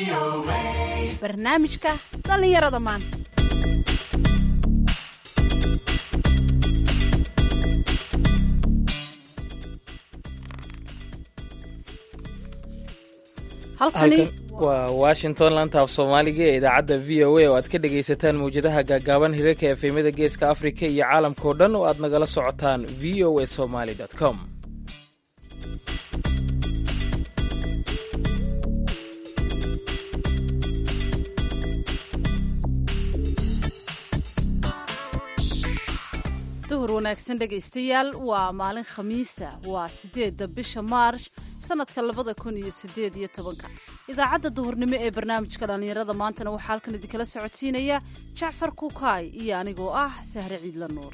barnaamijka dhallinyarada maanta halkani waa washington laanta af soomaaliga ee idaacadda v o a oo aad ka dhegaysataan mawjadaha gaagaaban hirarka efemyada geeska afrika iyo caalamkao dhan oo aad nagala socotaan v o a somaly com duhur wanaagsan dhegaystayaal waa maalin khamiisa waa sideedda bisha maarsh sanadka labada kun iyo sideed iyo tobanka idaacadda duhurnimo ee barnaamijka dhallinyarada maantana waxaa halkan idinkala socodsiinaya jacfar kukaay iyo anigoo ah sahre ciidla nuur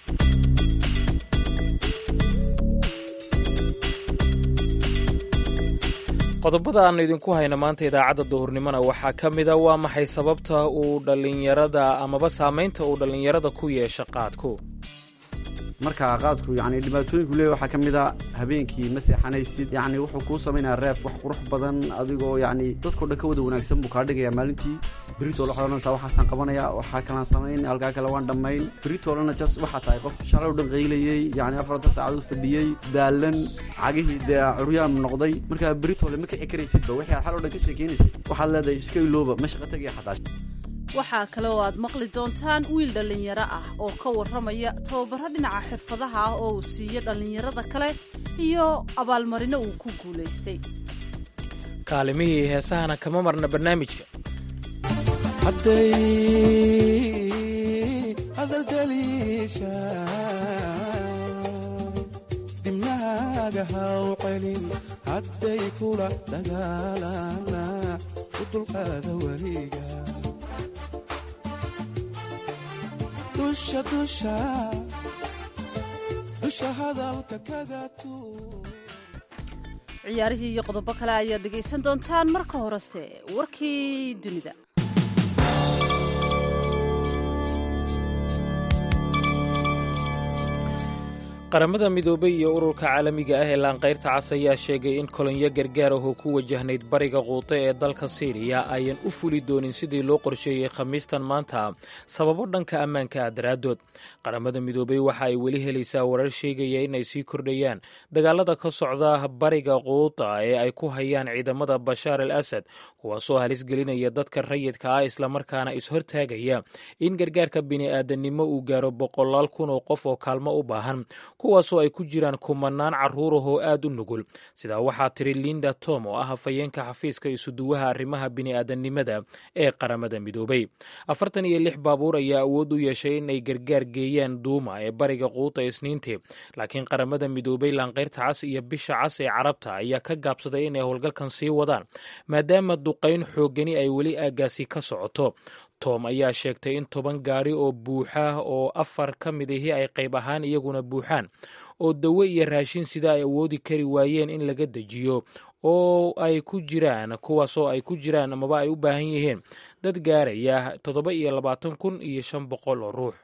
qodobada aanu idinku hayno maanta idaacadda duhurnimona waxaa ka mida waa maxay sababta uu dhallinyarada amaba saamaynta uu dhallinyarada ku yeesha qaadku marka qaadku yani dhibaatooyinku leeya waxaa ka mid a habeenkii ma seexanaysid yani wuxuu kuu samaynayaa reef wax qurux badan adigoo yani dadkao dhan ka wada wanaagsan buu kaa dhigayaa maalintii beritoole waxaad odhanaysaa waxaasaan qabanaya waxaa kalaan samayn halkaa kale waan dhammayn beritoolena jas waxaa tahay qof shalay o dhan qaylayey yani afartan saacadood fadhiyey daalan cagihii dee curyaan noqday marka beritoole ma kici karaysidba wixii aad xal o dhan ka sheekeynaysid waxaad leedahay iska ilooba ma shaqo tegaya xataa waxaa kale oo aad maqli doontaan wiil dhallinyaro ah oo ka warramaya tababaro dhinaca xirfadaha ah oo uu siiyo dhallinyarada kale iyo abaalmarino uu ku guulaystay kaalimihii heesahana kama marna barnaamijka hadday hadaldaliisha dibnaaga haw celin hadday kula dagaalana u dulqaada weliga dusha dusha dusha hadalka kaga tuur ciyaarihii iyo qodobo kale ayaad dhegaysan doontaan marka horese warkii dunida qaramada midoobay iyo ururka caalamiga ah ee laanqayrta cas ayaa sheegay in kolonyo gargaar ah oo ku wajahnayd bariga quute ee dalka siiriya ayan u fuli doonin sidii loo qorsheeyey khamiistan maanta sababo dhanka ammaanka ah daraaddood qaramada midoobay waxa ay weli helaysaa warar sheegaya in ay sii kordhayaan dagaalada ka socda bariga quuta ee ay ku hayaan ciidamada bashaar al asad kuwaasoo halis gelinaya dadka rayidka ah islamarkaana ishortaagaya in gargaarka bini'aadanimo uu gaaro boqolaal kun oo qof oo kaalmo u baahan kuwaasoo ay ku jiraan kumanaan carruurah oo aad u nugul sidaa waxaa tiri linda tom oo ah hafayeenka xafiiska isuduwaha arrimaha bini'aadanimada ee qaramada midoobay afartan iyo lix baabuur ayaa awood u yeeshay in ay gargaar geeyaan duuma ee bariga quuta isniintii laakiin qaramada midoobay laanqayrta cas iyo bisha cas ee carabta ayaa ka gaabsaday inay howlgalkan sii wadaan maadaama duqayn xoogani ay weli aaggaasi ka socoto tom ayaa sheegtay in toban gaari oo buuxa oo afar ka mid ahi ay qayb ahaan iyaguna buuxaan oo dawo iyo raashin sida ay awoodi kari waayeen in laga dejiyo oo ay ku jiraan kuwaasoo ay ku jiraan amaba ay u baahan yihiin dad gaaraya toddoba iyo labaatan kun iyo shan boqol oo ruux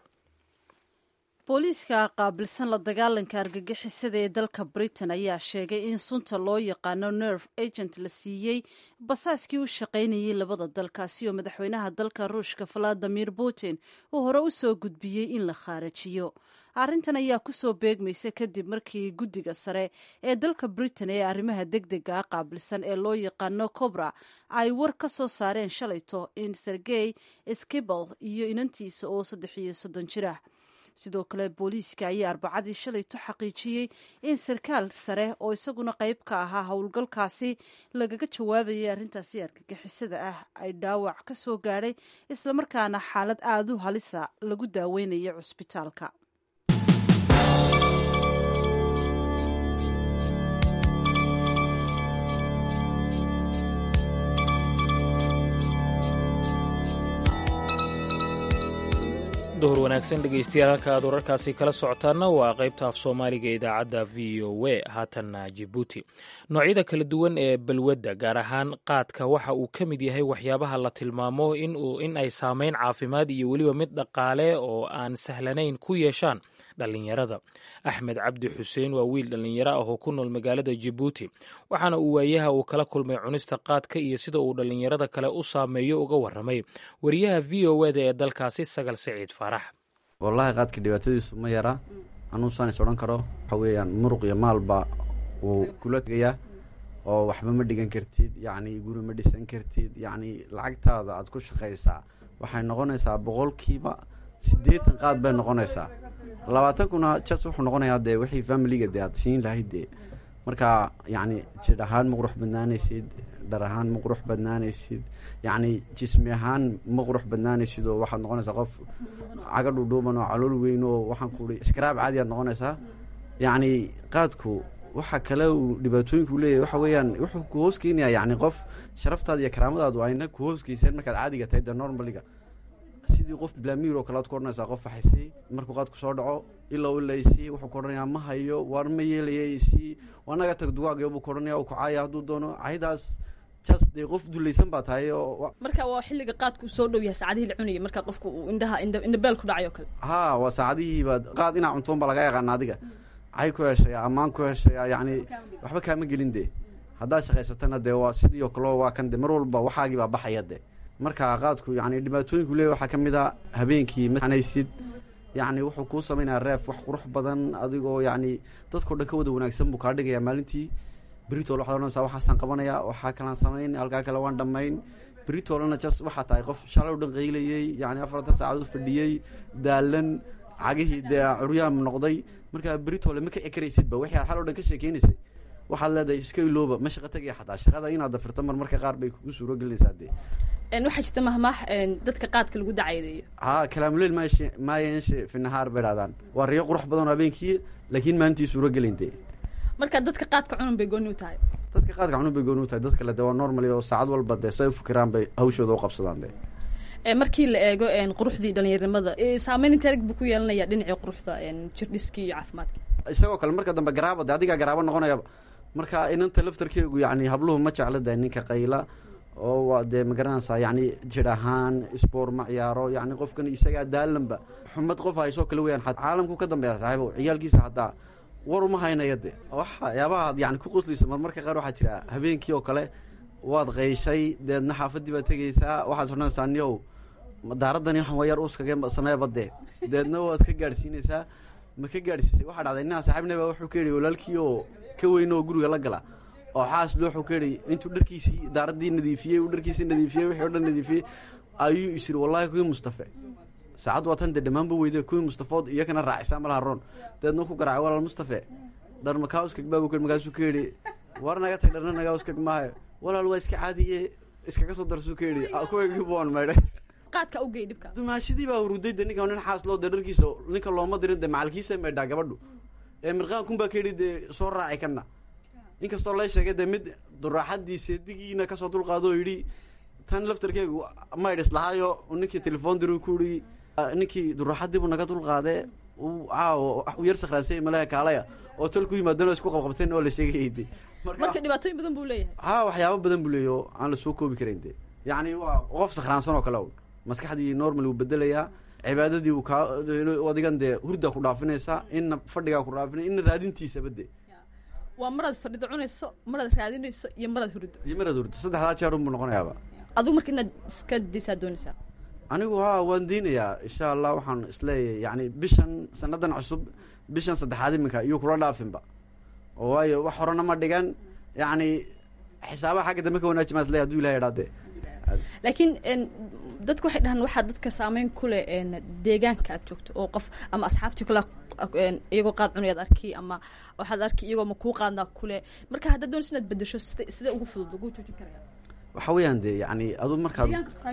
booliiska qaabilsan la dagaalanka argagixisada ee dalka britain ayaa sheegay in sunta loo yaqaano nerve agent la siiyey basaaskii u shaqaynayay labada dalkaasi oo madaxweynaha dalka ruushka valadimir putin uu hore u soo gudbiyey in la khaarajiyo arrintan ayaa kusoo beegmaysa kadib markii guddiga sare ee dalka britain ee arrimaha deg dega a qaabilsan ee loo yaqaano cobra ay war ka soo saareen shalayto in sergey skibal iyo inantiisa oo saddex iyo soddon jir ah sidoo kale booliiska ayaa arbacadii shalayto xaqiijiyey in sarkaal sare oo isaguna qayb ka ahaa howlgalkaasi lagaga jawaabayay arrintaasi argagixisada ah ay dhaawac ka soo gaadhay islamarkaana xaalad aada u halisa lagu daaweynaya cusbitaalka duhur wanaagsan dhegeystayaal halka aad wararkaasi kala socotaana waa qaybta af soomaaliga ee idaacadda v o a haatanna jibuuti noocyada kala duwan ee balwadda gaar ahaan qaadka waxa uu ka mid yahay waxyaabaha la tilmaamo in ay saameyn caafimaad iyo weliba mid dhaqaale oo aan sahlanayn ku yeeshaan dhallinyarada axmed cabdi xuseen waa wiil dhallinyaro ah oo ku nool magaalada jabuuti waxaana uu waayaha uu kala kulmay cunista qaadka iyo sida uu dhallinyarada kale u saameeyo uga warramay wariyaha v o eda ee dalkaasi sagal siciid faarax wallaahi qaadka dhibaatadiisu ma yara anuusaan is odhan karo waxa weeyaan muruq iyo maalba wuu kula tegayaa oo waxba ma dhigan kartid yacni guri ma dhisan kartid yacni lacagtaada aad ku shaqaysaa waxay noqonaysaa boqolkiiba siddeetan qaad bay noqonaysaa labaatan kuna jas wuxuu noqonayaa dee wixii familiga dee aad siin lahayd dee marka yacni jidh ahaan ma qurux badnaanaysid dhar ahaan ma qurux badnaanaysid yacni jismi ahaan ma qurux badnaanaysid oo waxaad noqonaysaa qof caga dhudhuuban oo calool weyn oo waxaan kuhi iskaraab caadi aad noqonaysaa yacni qaadku waxa kale uu dhibaatooyinku leeyahay waxa weeyaan wuxuu ku hoos keenayaa yacni qof sharaftaada iyo karaamadaadu ayna ku hoos geyseen markaad caadiga tahay dee normaliga sidii qof blamiir oo kale aad ku odhanaysaa qof waxaysay markuu qaadku soo dhaco ilow ilaysii wuxuu ku odhanayaa ma hayo waar ma yeelaya isii anaga tag dugaagyo buu ku odhanaya u kucaaya hadduu doono caydaas jas dee qof dulaysan baa tahay oo marka waa xilliga qaadku soo dhow yahay saacadihii la cunayay marka qofku uu indhaha indhabeel ku dhacay oo kale haa waa saacadihiiba qaad inaa cuntoon baa laga yaqaana adiga cay ku heshaya ammaan ku heshaya yacni waxba kaama gelin dee haddaad shaqaysatana dee waa sidii oo kaleo waa kan de mar walba waxaagii baa baxaya de marka qaadku yacni dhibaatooyinku leeyahy waxaa ka mid a habeenkii maanaysid yacni wuxuu kuu samaynaya reef wax qurux badan adigoo yacni dadkao dhan ka wada wanaagsan buu kaa dhigayaa maalintii britol waxaad odhanaysaa waxaasaan qabanaya waxaa kalaan samayn halkaa kale waan dhammayn britolana jas waxaa tahay qof shalay o dhan qaylayey yacni afartan saacadood fadhiyey daalan cagihii dee curyaam noqday markaa britole ma kici karaysidba wixii aad xal o dhan ka sheekeynaysay waxaad leedahay iska ilooba ma shaqa tegaya xataa shaqada inaad dafirto mar marka qaar bay kugu suuro gelinaysaa dee waxaa jirta mahmaah dadka qaadka lagu dacaydeeyo haa kalaamuleyl maayeshe maayenshe fi nahaar bay dhahdaan waa riyo qurux badan oo habeenkii laakiin maalintii suuro gelin dee marka dadka qaadka cunun bay gooni u tahay dadka qaadka cunun bay gooni u tahay dad kale dee waa normally oo saacad walba dee say u fikiraan bay hawshooda u qabsadaan dee markii la eego quruxdii dhalinyarinimada saameyn inteerg buu ku yeelanaya dhinacii quruxda jirdhiskii iyo caafimaadka isagoo kale marka dambe garaaba de adigaa garaabo noqonayaba marka inanta laftarkeegu yacni habluhu ma jecla de ninka qayla oo waa dee ma garanaysaa yacni jir ahaan sboor ma ciyaaro yacni qofkan isagaa daalanba xumad qof haysoo kale weyaan caalamku ka dambeeya saaxiibo ciyaalkiisa haddaa war uma haynaya de waxyaabaha ad yani ku qoslaysa marmarka qaar waxaa jira habeenkii oo kale waad qayshay deedna xaafadii baad tegaysaa waxaad odhanaysaa niyow daaradani waxan waa yar uskaga sameeba dee deedna waad ka gaadhsiinaysaa ma ka gaadhsiisay waxaa dhacday ninaa saaxiibnaba wuxuu ka yidhi walaalkii oo ka weyn oo guriga la gala oo xaaslo wuxuu ka yidhi intuu dharkiisii daaradii nadiifiyey uu dharkiisii nadiifiyey wixii o dhan nadiifiyey ayuu is yidhi wallahi kuwii mustafe saacad waa tan dee dhammaanba weyde kuwii mustafood iyakana raacisaa malaha roon deedna ku garaacay walaal mustafe dhar makaa uskag baa buu markaasuu ka yidhi war naga tag dharna nagaa uskag maayo walaal waa iska caadiye iskaga soo darsuu ka yidhi kuwaygi buan maydhay qaadka ugey dhibka dumaashadii baa huruday de ninka nin xaasloo dee dharkiisa ninka looma dirin dee macalkiisa maydhaa gabadhu ee mirqaan baa ka yidhi dee soo raaci kana inkastoo lay sheegay dee mid duraaxadii seedigiina kasoo dulqaado oo yidhi tan laftarkeegu maydhis lahaayo ninkii telefoon diri ku yidhi ninkii duraaxadiibuu naga dulqaadee caawo u yar sakraansay malaha kaalaya oo tol ku yimaadeen oo isku qabqabteen oo la sheegayay de marka dhibaatooyin badan buu leeyahay haa waxyaaba badan buu leeyahy oo aan la soo koobi karayn de yacni waa qof sakhraansan oo kale un maskaxdii normal wuu bedelayaa cibaadadii uu kaa adigan dee hurdaa ku dhaafinaysaa inna fadhigaa ku dhaafinay inna raadintiisaba de waa maraad fadhido cunayso maraad raadinayso iyo maraad hurido iyo maraad hurdo saddexdaa jeer unbuu noqonayaaba adigu marka inaad iska daysaa doonaysaa anigu haa waan diinayaa insha allah waxaan isleeyahay yani bishan sanadan cusub bishan saddexaad iminka iyo kula dhaafinba oo waayo wax horena ma dhigan yacni xisaabaha xagga dambe ka wanaaji maa isleeyahy haduu ilahay idhaade laakiin dadku waxay dhahaan waxaa dadka saameyn ku leh deegaanka aad joogto oo qof ama asxaabtii kale iyagoo qaad cunayaad arki ama waxaad arki iyagoo ma kuu qaadnaa kule marka haddaad doonayso inaad bedesho sida sidee ugu fudud lagu joojin karaya waxa weeyaan de yani adu markaad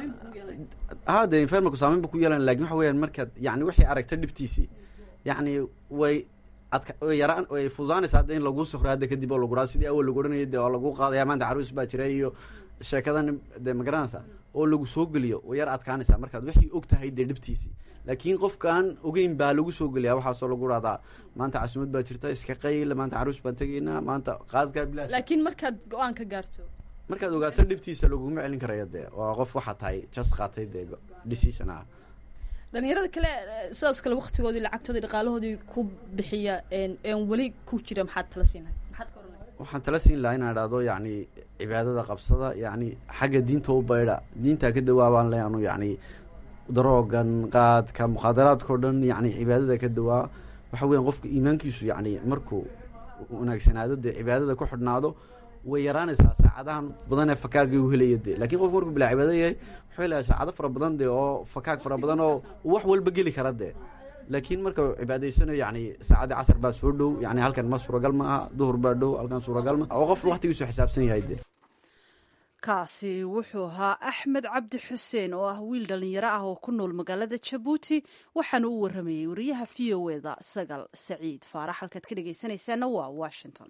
ha de infermalku saameyn bu ku yeelan lakin waxa weyaan markaad yani waxay aragta dhibtiisii yani way adka way yaraan way fududaanaysa hadda in laguu sukro hadda kadib oo laguraa sidii awal lagu odhanayay de waa lagu qaadaya maanta caruus baa jira iyo sheekadan de magaranaysa oo lagu soo geliyo way yar adkaanaysaa markaad waxay og tahay dee dhibtiisii laakiin qofkaan ogeyn baa lagu soo geliyaa waxaasoo lagu dhahdaa maanta casuumad baa jirta iska qayl maanta caruus baan tegaynaa maanta qaadkaa bilaash laakiin markaad go-aan ka gaarto markaad ogaato dhibtiisa laguma celin karaya dee waa qof waxaa tahay jas qaatay dee decision ah dhalinyarada kale sidaas kale waktigoodii lacagtoodii dhaqaalahoodii ku bixiya n weli ku jira maxaad tala siinahay maxaad ka oran lahay waxaan tala siin lahaa inaan idhahdo yacni cibaadada qabsada yacni xagga diinta u baydha diintaa ka dawaabaan le anu yacni daroogan qaadka mukhaadaraadka o dhan yacni cibaadada ka dawaa waxa weyan qofka iimaankiisu yacni markuu wanaagsanaado dee cibaadada ku xidhnaado way yaraanaysaa saacadahan badan ee fakaagii u helaya de lakin qofku markuu bilaa cibaado yahay wuxuu helaya saacado fara badan de oo fakaag fara badan oo wax walba geli kara de laakiin marka cibaadaysanayo yani saacadii casar baa soo dhow yani halkan ma suuragal ma aha duhur baa dhow halkan suuragal ma oo qof waktigiisu xisaabsan yahay de kaasi wuxuu ahaa axmed cabdi xuseen oo ah wiil dhalinyaro ah oo ku nool magaalada jabuuti waxaana u waramayey wariyaha v o eda sagal saciid faarax halkaad ka dhegeysanaysaana waa washington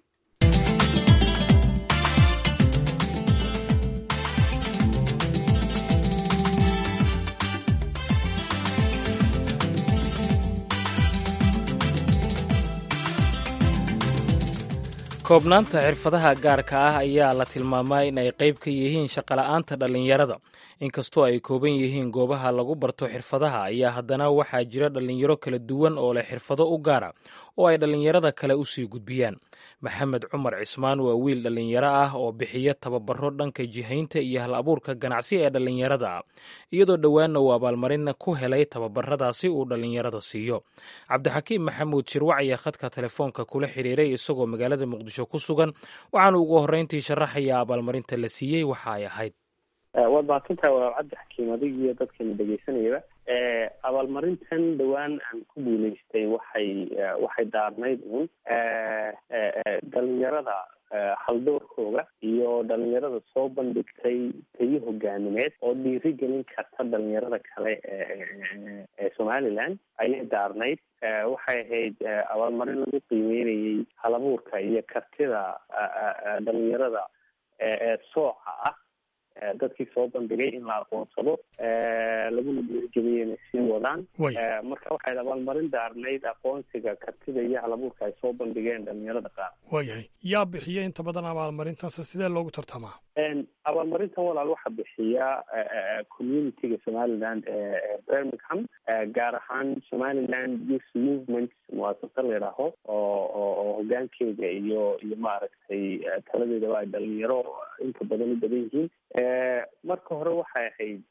koobnaanta xirfadaha gaarka ah ayaa la tilmaamaa in ay qayb ka yihiin shaqola'aanta dhallinyarada inkastoo ay kooban yihiin goobaha lagu barto xirfadaha ayaa haddana waxaa jira dhallinyaro kala duwan oo leh xirfado u gaara oo ay dhallinyarada kale u sii gudbiyaan maxamed cumar cismaan waa wiil dhallinyaro ah oo bixiya tababaro dhanka jihaynta iyo hal abuurka ganacsi ee dhallinyarada ah iyadoo dhowaanna uu abaalmarin ku helay tababaradaasi uu dhallinyarada siiyo cabdixakiim maxamuud shirwac ayaa khadka telefoonka kula xiriiray isagoo magaalada muqdisho ku sugan waxaanu ugu horreyntii sharaxayaa abaalmarinta la siiyey waxa ay ahayd waad mahadsantaha waa cabdi xakiim adig iyo dadkana dhegeysanayaba abaalmarintan dhowaan aan ku guuleystay waxay waxay daarnayd uun dhalinyarada haldoorkooga iyo dhalinyarada soo bandhigtay tayo hogaamineed oo dhiiri gelin karta dhalinyarada kale ee somaliland ayay daarnayd waxay ahayd abaalmarin lagu qiimeynayay halabuurka iyo kartida dhalinyarada ee sooca ah dadkii soo bandhigay in la aqoonsado laguna dhiirigeliyay inay sii wadaan marka waxay abaalmarin daarnayd aqoonsiga kartida iyo halabuurka ay soo bandhigeen dhalinyarada qaar waayahay yaa bixiya inta badan abaalmarintaas sidee loogu tartamaa abaalmarintan walaal waxaa bixiya communityga somaliland ee birmingham gaar ahaan somaliland youth movement muwaasasa la yidhaaho oo oo hogaankeeda iyo iyo maaragtay taladeedaba ay dhalinyaro inta badan u badan yihiin marka hore waxay ahayd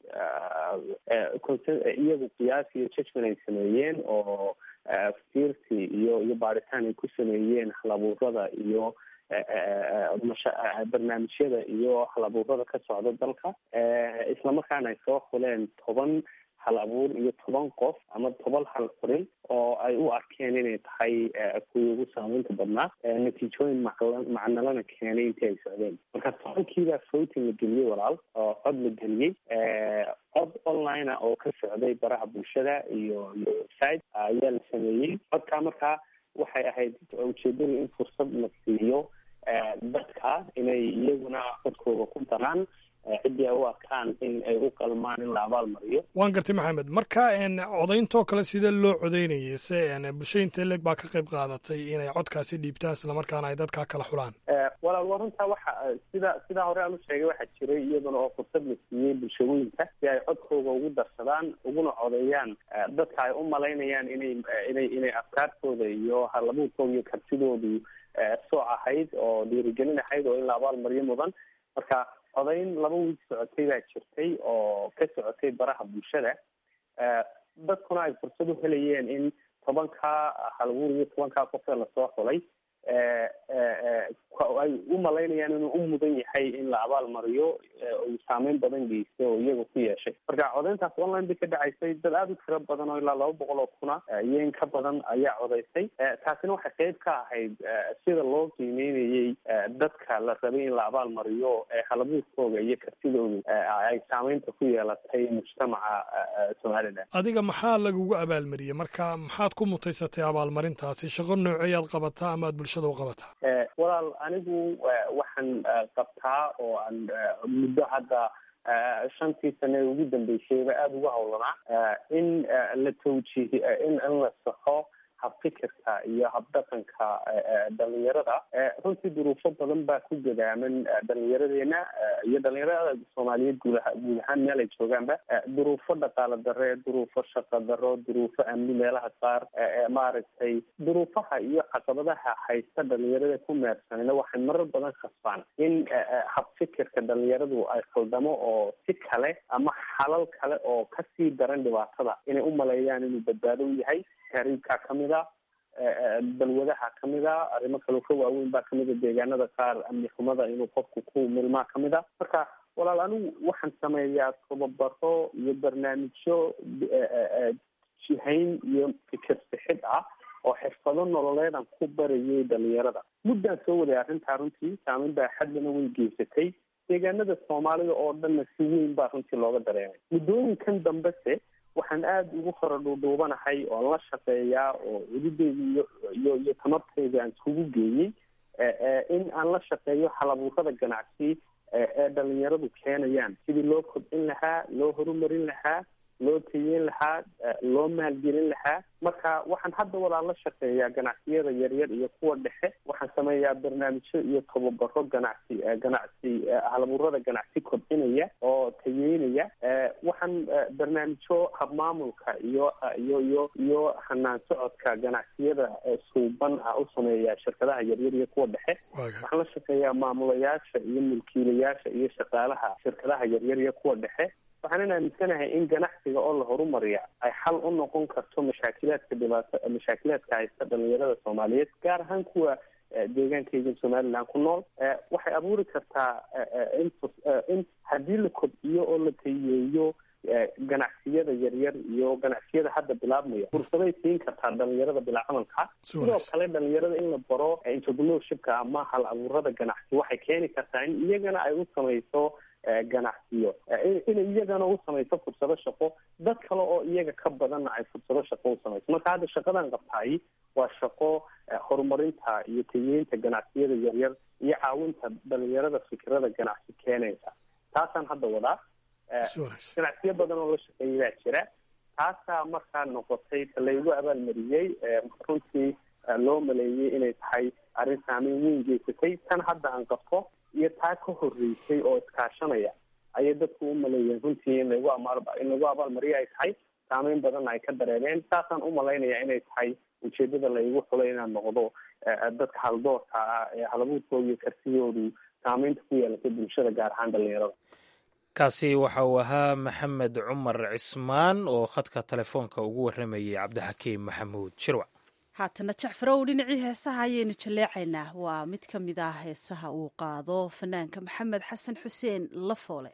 iyagu qiyaas iyo judgment ay sameeyeen oo fiirsi iyo iyo baaritaan ay ku sameeyeen halabuurada iyo barnaamijyada iyo halabuurada ka socda dalka islamarkaana ay soo xuleen toban hal abuur iyo toban qof ama toban hal qorin oo ay u arkeen inay tahay kuwii ugu saameynta badnaa natiijooyin macnalana keenay intii ay socdeen marka tobankiibaa voting la geliyey walaal oo cod la geliyey cod online ah oo ka socday baraha bulshada iyo iyo website ayaa la sameeyey codkaa markaa waxay ahayd ujeedadu in fursad la siiyo dadka inay iyaguna codkooda ku daraan ciddii ay u arkaan in ay u qalmaan in la abaal mariyo waan gartay maxamed marka codayntoo kale sidee loo codaynayay se bulshada intee leeg baa ka qayb qaadatay inay codkaasi dhiibtaan islamarkaana ay dadkaa kala xulaan walaal waa runtaa waxa sida sidaa hore aan u sheegay waxaa jiray iyaduna oo fursad la siiyey bulshooyinka si ay codkooda ugu darsadaan uguna codeeyaan dadka ay u malaynayaan inay inay inay afkaartooda iyo halabuurkooda iyo kartidoodu sooc ahayd oo dhiirigelin ahayd oo in la abaal mariyo mudan marka codayn laba wiig socotay baa jirtay oo ka socotay baraha bulshada dadkuna ay fursad u helayeen in tobankaa halabuur iyo tobankaa qofee lasoo xulay ay u malaynayaan inuu u mudan yahay in la abaal mariyo uu saameyn badan geystay oo iyaga ku yeeshay marka codayntaas online bay ka dhacaysay dad aada u tiro badan oo ilaa laba boqol oo kuna iyo in ka badan ayaa codaysay taasina waxay qeyb ka ahayd sida loo qiimeynayey dadka la rabay in la abaal mariyo halabuurkooga iyo kartidoodu ay saameynta ku yeelatay mujtamaca somaliland adiga maxaa lagugu abaalmariyey marka maxaad ku mutaysatay abaalmarintaasi shaqo nooceeyaad qabataa ama aad bulshada u qabataa walaal anigu waxaan qabtaa oo aan muddo hadda shantii sane ee ugu dambeysayba aada uga howlanaa in la tawjiih in in la saxo habfikirka iyo habdhaqanka dhalinyarada runtii duruufo badan baa ku gadaaman dhalinyaradeena iyo dhalinyarada soomaaliyeed guud guud ahaan meel ay joogaanba duruufo dhaqaalo dare duruufo shaqo daro duruufo amni meelaha qaar maaragtay duruufaha iyo caqabadaha haysta dhalinyarada ku meersanayna waxay marar badan khasbaan in habfikirka dhalinyaradu ay khaldamo oo si kale ama xalal kale oo kasii daran dhibaatada inay u maleeyaan inuu badbaado u yahay tahriibkaa kamid a balwadaha kamid a arrimo kaloo ka waaweyn baa kamid a deegaanada qaar amni xumada inuu qofku ku milmaa kamid a marka walaal anigu waxaan sameeyaa tababaro iyo barnaamijyo jihayn iyo fikir sixid ah oo xirfado nololeedan ku barayay dhalinyarada muddaan soo waday arrintaa runtii saameyn baa xaddana way geysatay deegaanada soomaalida oo dhanna si weyn baa runtii looga dareemay muddooyinkan dambese waxaan aada ugu fara dhuudhuubanahay oon la shaqeeyaa oo cududeyda iyo iyo iyo tamarteyda aan iskugu geeyey in aan la shaqeeyo halabuurada ganacsi ee dhalinyaradu keenayaan sidii loo kobcin lahaa loo horumarin lahaa loo tayeyn lahaa loo maalgelin lahaa marka waxaan hadda walaa la shaqeeyaa ganacsiyada yaryar iyo kuwa dhexe waxaan sameeyaa barnaamijyo iyo tababaro ganacsi ganacsi halabuurada ganacsi kobcinaya oo tayeynaya waxaan barnaamijyo habmaamulka iyo iyo iyo iyo hanaan socodka ganacsiyada suuban ah u sameeyaa shirkadaha yaryar iyo kuwa dhexe waxaan la shaqeeyaa maamulayaasha iyo mulkiilayaasha iyo shaqaalaha shirkadaha yaryar iyo kuwa dhexe waxaanan aaminsanahay in ganacsiga oo la horumariya ay xal u noqon karto mashaakilaadka dhibaato mashaakilaadka haysta dhalinyarada soomaaliyeed gaar ahaan kuwa deegaankayga somaliland ku nool waxay abuuri kartaa in in haddii la kobciyo oo la tayeeyo ganacsiyada yaryar iyo ganacsiyada hadda bilaabmaya fursaday siin kartaa dhalinyarada bilaa camalka sidoo kale dhalinyarada in la baro entrepreneurshipka ama hal abuurada ganacsi waxay keeni kartaa in iyagana ay u samayso ganacsiyo inay iyagana u samayso fursado shaqo dad kale oo iyaga ka badanna ay fursado shaqo u samayso marka hadda shaqadan qabtaay waa shaqo horumarinta iyo tayeynta ganacsiyada yaryar iyo caawinta dhalinyarada fikrada ganacsi keenaysa taasaan hadda wadaa ganacsiyo badan oo la shaqeeyay baa jira taasaa markaa noqotay laygu abaalmariyey runtii loo maleeyey inay tahay arrin saameyn weyn geysatay tan hadda aan qabto iyo taa ka horeysay oo iskaashanaya ayay dadku u maleeyeen runtii in lagu amaal in lagu abaalmariyo ay tahay saameyn badanna ay ka dareemeen saasaan u malaynaya inay tahay ujeedada laygu xulay inaan noqdo dadka haldoorka ah ee halabuurkooda iyo kartidoodu saameynta ku yeelatay bulshada gaar ahaan dhalinyarada kaasi waxa uu ahaa maxamed cumar cismaan oo khadka telefoonka ugu warramayay cabdixakiim maxamuud shirwac haatana jacfarow dhinacii heesaha ayaynu jaleecaynaa waa mid ka mid ah heesaha uu qaado fanaanka maxamed xasan xuseen lafoole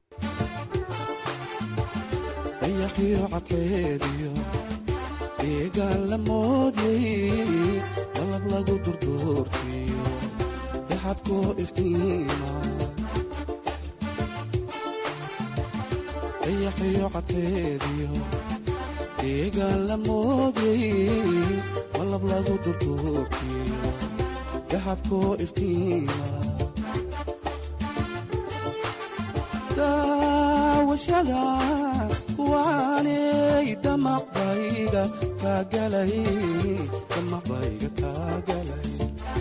dayaxiyo cadkeediyo deegaan la moodyay dalab lagu durduurtiyo daxabkoo iftiima dayaxiyo cadkeediyo deegaan la moodyay malab lagu durduurtiyo daxabkoo iftiima daawashada kuwaanay damaqbayga kaagalay damaqbayga kaagalay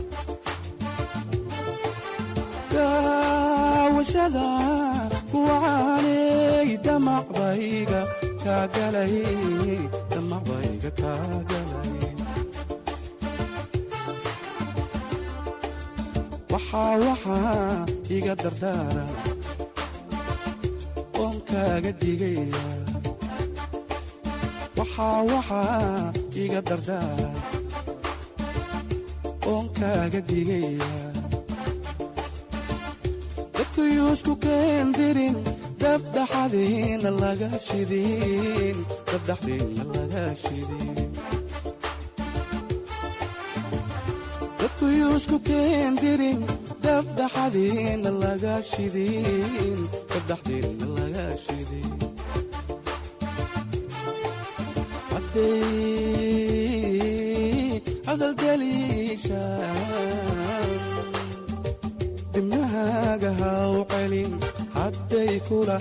daawashada kuwaanay damaqbayga kaagalay damaqbayga kaagalay waxaa waxaa iga dardaara oon kaaga digaya waxaa waxaa iga dardaara oon kaaga digaya dadkuyuusku keendirin dabdhaxadiina laga shidin dabdhaxdiina laga shidin dadkuyuusku keendirin dabdhaxadiina laga shidin dabdhaxdiina laga shidin hadday hadaldaliishaan dibnahaaga haw celin hadday kula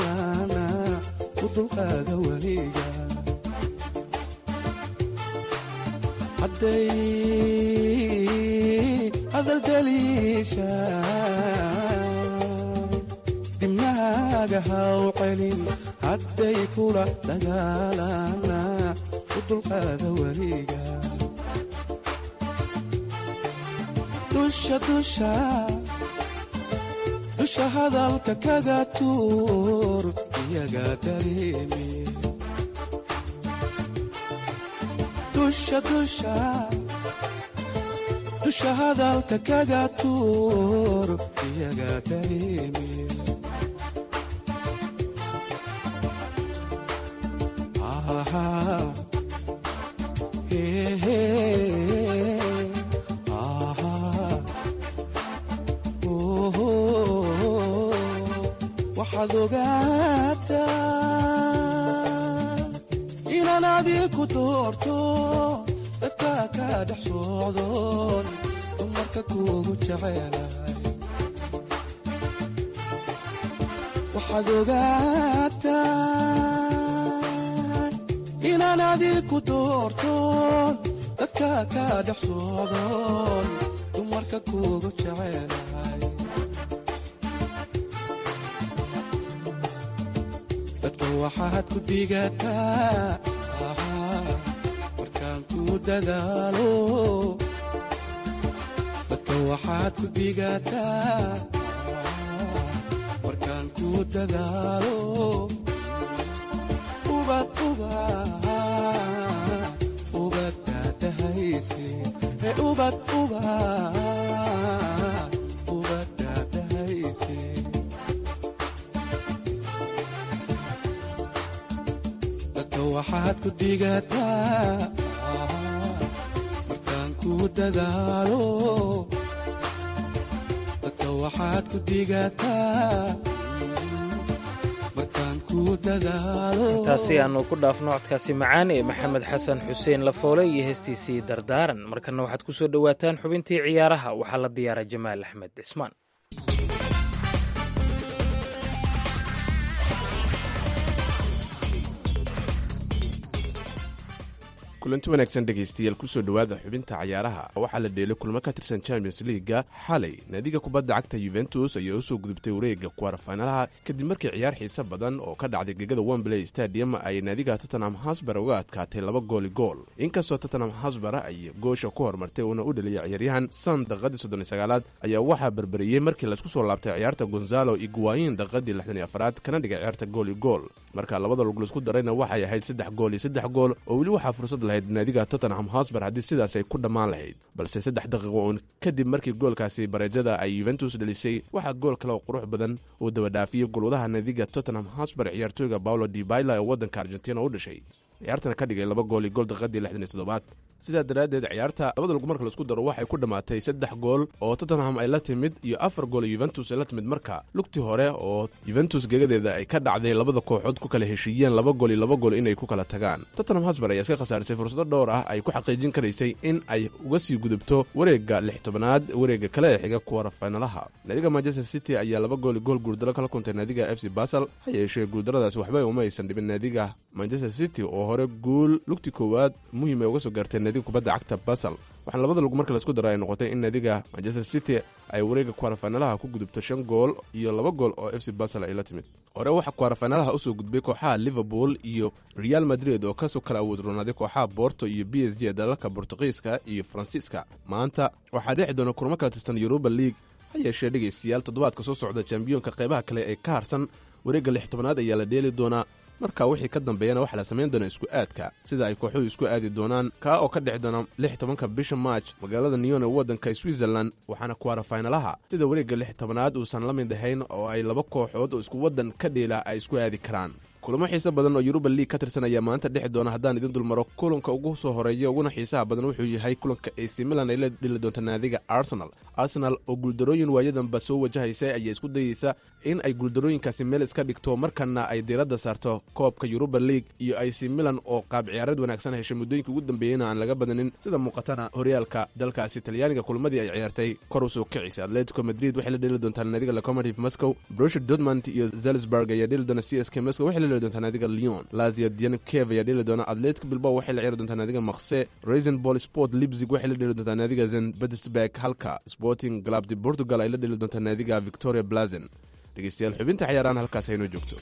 dagaalana u dulqaada weliga hadday hadaldaliisha dibnaaga haw celin hadday kula dagaalana u dulqaada weliga dusha dusha dusha hadalka kaga tuur iyaga dareemi dusha dusha dusha hadalka kaga tuur iyaga dareemi Aha. Hey, hey. Aha. Oh, oh, waxaad ogaataa inaan adiku doorto dadka ka dhex socdoon dumarka kuugu jecelahay waxaad ogaataa inaan adiku doortoon dadka ka dhex socdoon dumarka kuugu jecelahay dadka waxaad ku digataa markaan ku dadaalo dadka waxaad ku digataa markaan ku dadaalo ubad ubad ubad daadahayse ee ubad ubad ubad daadahayse dadka waxaad ku digataa markaan ku dadaalo dadka waxaad ku digataa markaan ku dadaalo intaasi aanu ku dhaafno codkaasi macaan ee maxamed xasan xuseen lafoole iyo heestiisii dardaaran markana waxaad ku soo dhowaataan xubintii ciyaaraha waxaa la diyaara jamaal axmed cismaan kulanti wanaagsan dhegaystayaal kusoo dhowaada xubinta cayaaraha waxaa la dheelay kulmo ka tirsan champions liiga xalay naadiga kubadda cagta yuventus ayaa usoo gudubtay wareega kuwarfaynalaha kadib markii ciyaar xiise badan oo ka dhacday gegada wembley stadium ay naadiga tottenham hasbar uga adkaatay laba gooli gool inkastoo tottenham hasbar ay goosha ku hormartay uuna u dheliyay ciyaaryahan san daqadii soddon sagaalaad ayaa waxaa berberiyey markii laisku soo laabtay ciyaarta gonzalo iguayin daqadii lixdan iyo afaraad kana dhigay ciyaarta gooli gool marka labada lug laisku darayna waxay ahayd saddex gool iyo saddex gool oo weli waxaa fursad lahayd naadiga tottenham hosbar haddii sidaas ay ku dhammaan lahayd balse saddex daqiiqo uun kadib markii goolkaasi bareejada ay yuventus dhelisay waxaa gool kale oo qurux badan uu dabadhaafiyey golwadaha naadiga tottenham hosbar ciyaartooyga paulo dibaila ee waddanka argentina u dhashay ciyaartana ka dhigay laba gool iyo gool daqiiqadii lixdan iyo toddobaad sidaa daraaddeed ciyaarta labada lug marka laisku daro waxay ku dhammaatay saddex gool oo tottenham ay la timid iyo afar gool oo yuventus ay la timid marka lugtii hore oo yuventus gegadeeda ay ka dhacday labada kooxood ku kala heshiiyeen laba gool iyo laba gool inay ku kala tagaan tottenham hasbar ayaa iska khasaarisay fursado dhowr ah ay ku xaqiijin karaysay in ay uga sii gudubto wareegga lix tobanaad wareegga kale ee xiga kuwara faynalaha naadiga manchester city ayaa laba gool iyo gool guuldaro kala kuntay naadiga f c basel ha yeeshee guuldaradaasi waxba uma aysan dhibin naadiga manchester city oo hore guul lugtii koowaad muhiim ay uga soo gaartay naadiga kubadda cagta basel waxaana labada lug marka laisku daro ay noqotay in naadiga manchester city ay wareega kuwarafaynalaha ku gudubto shan gool iyo laba gool oo f c basel ay la timid hore waxaa kuwarafaynalaha usoo gudbay kooxaha liverpool iyo real madrid oo kasoo kala awood roonaaday kooxaha borto iyo b s g ee dalalka bortuqiiska iyo faransiiska maanta waxaa dhici doona kulmo kala tirsan yuruba league ha yeeshee dhegaystayaal toddobaadka soo socda chambiyoonka qaybaha kale ee ka harsan wareegga lix tobanaad ayaa la dheeli doonaa marka wixii ka dambeeyana waxaa la samayn doonaa isku aadka sida ay kooxuhu isku aadi doonaan kaa oo ka dhici doona lix tobanka bisha march magaalada neyon ee waddanka switzerland waxaana kuwarafaynalaha sida wareegga lix tobanaad uusan la mid ahayn oo ay laba kooxood oo isku waddan ka dheela ay isku aadi karaan kulamo xiise badan oo yuruba league ka tirsan ayaa maanta dhexi doona haddaan idin dulmaro kulanka ugu soo horeeya uguna xiisaha badan wuxuu yahay kulanka ac milan ay la dhili doonta naadiga arsenal arsenal oo guuldarooyin waayadanba soo wajahaysa ayaa isku dayeysa in ay guuldarooyinkaasi meel iska dhigto markana ay diiradda saarto koobka yuruba league iyo ac milan oo qaab ciyaareed wanaagsan heshay muddooyinka ugu dambeeyeyna aan laga badanin sida muuqatana horyaalka dalkaasi talyaaniga kulmadii ay ciyaartay kor usoo kicisa atletico madrid waxay la dheli doontaa naadiga locomotive moscow brusher dortmund iyo zalzburg ayaa dheli doona c s k moscow waxay la dheli doontaa naadiga leon lazia diankev ayaa dheli doona atletic bilbao waxay la ciyaari doontaa naadiga makse raisin ball sport libzig waxay la dheli doontaa naadiga zen petersburg halka sporting club de portugal ay la dheli doontaa naadiga victoria blazen dhegeystayaal xubinta ciyaarahan halkaas aynoo joogto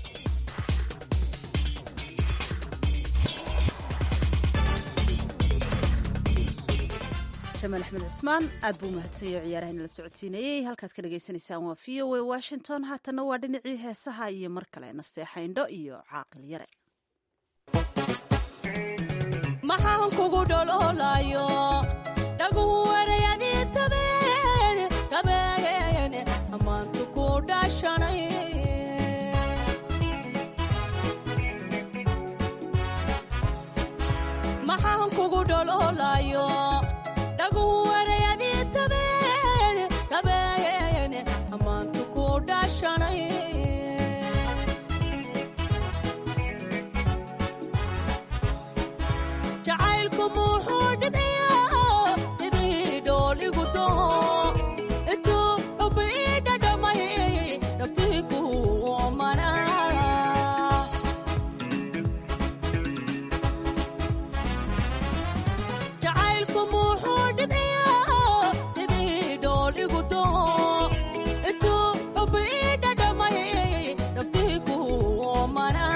jamaal axmed cusmaan aad buu umahadsanyay oo ciyaaraha inala socodsiinayey halkaad ka dhagaysanaysaan waa v o a washington haatanna waa dhinacii heesaha iyo mar kale nasteexayndho iyo caaqil yare maxaan kugu dhololayo dhaguhu warayadii tabeen tabeen ammaantu ku dhashanay maxaan kugu dhololayo dhaguhu warayadii tabeen tabeen ammaantu ku dhashanay jacaylku muxuu dhibciyaa dhibii dhool igu doo intuu xubi ii dhadhamay dhagtii ku omana jacaylku muxuu dhibciyaa dhibii dhool igu doo intuu xubi ii dhadhamay dhagtii ku omana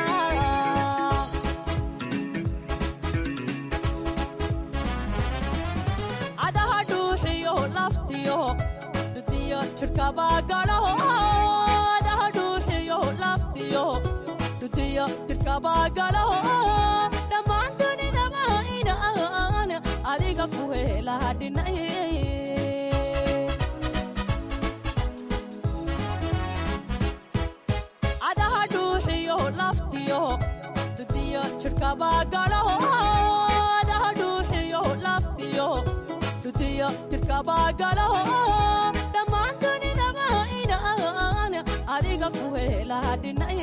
cadaha dhuuxiyo laftiyo dudiyo jidhkabagalaho cadaha dhuuxiyo laftiyo dudiyo jidhkabagalaho dhammaan dunidaba inaan adiga ku helaha dhinay cadaha dhuuxiyo laftiyo dudiyo jidhkabagalaho cadaha dhuuxiyo laftiyo dudiyo jidhkabagalaho dhammaan dunidaba inaan adiga ku helaha dhinay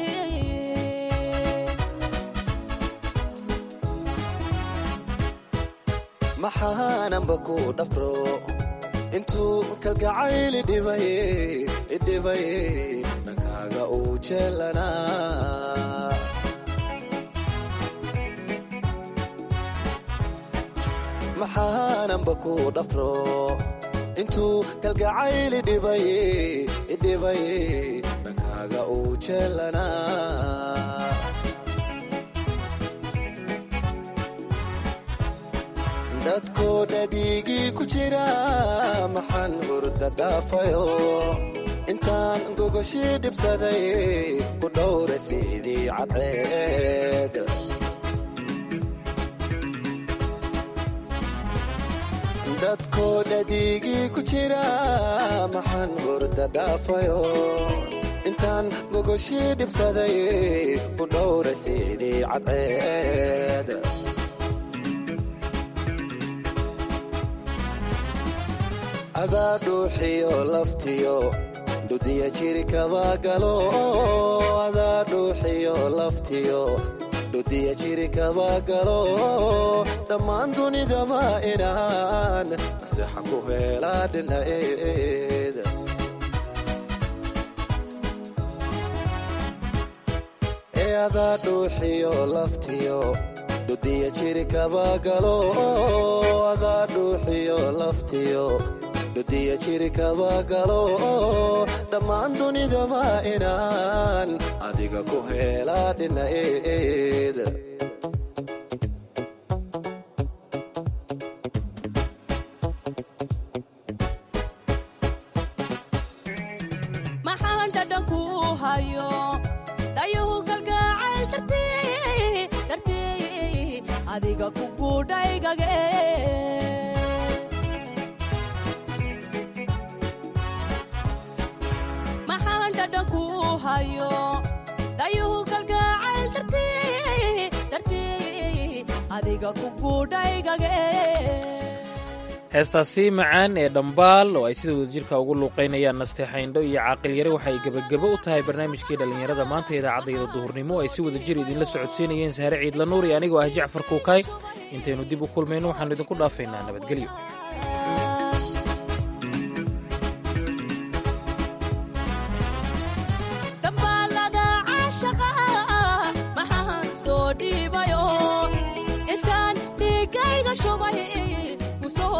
maxaananba ku dhafro intuu kalgacayl idhibay idhibay dhankaaga uu jeelanaa maxaananba ku dhafro intuu kalgacayl idhibay idhibay dhankaaga uu jeelanaa dadkoo dhadiigii ku jira maxaan hurda dhaafayo intaan gogoshii dhibsaday ku dhowra sidii cadceed dadkoo dhadiigii ku jira maxaan hurda dhaafayo intaan gogoshii dhibsaday ku dhowra sidii cadceed adaa dhuuxiyo laftiyo dhudiya jirikaba galo adaa dhuuxiyo laftiyo dhudiya jirikaba galo dhammaan dunidaba inaan masexa ku heelaa dhinaeed ee adaa dhuuxiyo laftiyo dhudiya jirikaba galo adaa dhuuxiyo laftiyo dhudiya jirikaba galo dhammaan dunidaba inaan adiga ku heelaa dhinaeed maxaan dhadhanku hayo dhayuhu galgacayl dartii dartii adiga ku guudhaygage maxaan dhadhanku hayo dhayuhu galgacayl dartii dartii adiga ku guudhaygage heestaasi macaan ee dhambaal oo ay sida wadajirka ugu luuqaynayaan nasteexayndho iyo caaqilyare waxa ay gebagebo u tahay barnaamijkii dhallinyarada maanta idaacaddayada duhurnimo ay si wadajir idinla socodsiinayeen saare ciidla nuur iyo anigoo ah jacfar kuukaay intaynu dib u kulmayno waxaannu idinku dhaafaynaa nabadgelyo dhambaalada caashaqa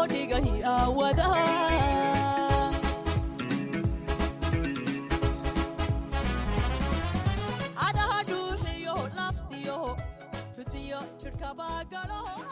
dhigay aawada adaha dhuuxiyo laftiyo tudiyo jidhkabaa galo